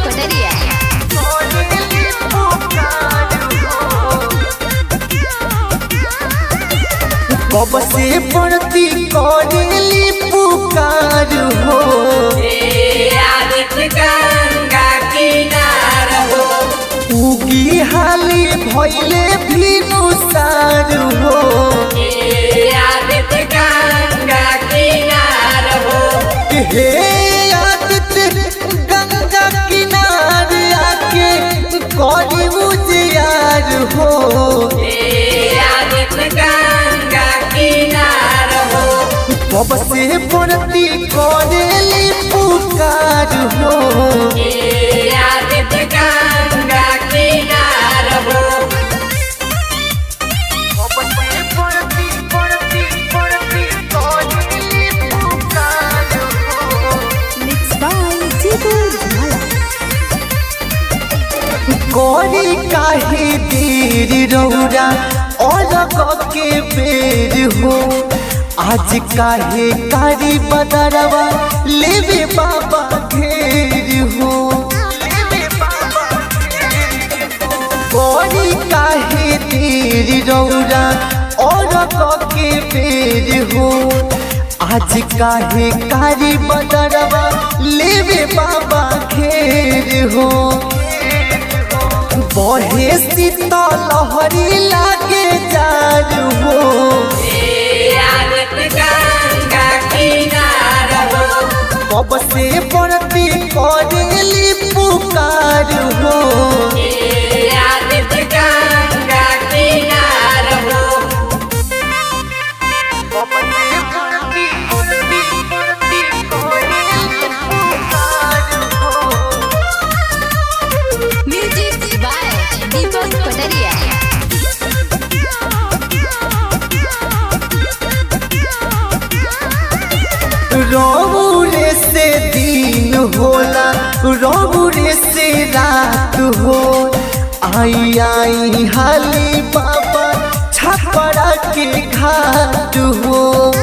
कटरिया कब से पड़ती करेली पुकार हो उगी हाली भैले भी नुसार हो हे आदित्य गंगा किनार आके करी उजियार हो कब से पड़ती करेली पुकार हो कब से पड़ती पड़ती पड़ती करेली पुकार हो मिक्स बाय जीतू झाला कोरी काहे देर रौरा अलग के बेर हो आज काहे कारी बदरवा लेवे बाबा घेर हो कोरी काहे देर रौरा अलग के बेर हो आज काहे कारी बदरवा लेवे बाबा घेर हो बहे शीतल लहरी लागे जार हो कब से पड़ती करेली पुकार हो कब से पड़ती पड़ती पड़ती करेली पुकार हो म्यूजिक बाय दीपक कटरिया रौरे से दिन होला रौरे से रात हो आई आई हाली बाबा छपरा के घाट हो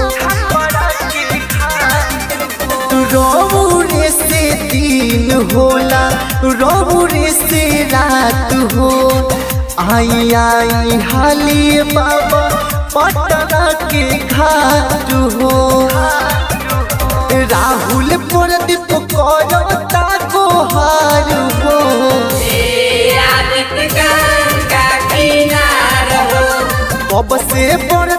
रौरे से दिन होला रौरे से रात हो आई आई हाली बाबा पटना के घाट हो राहुल प्रदीप करता गोहार हो कब से बड़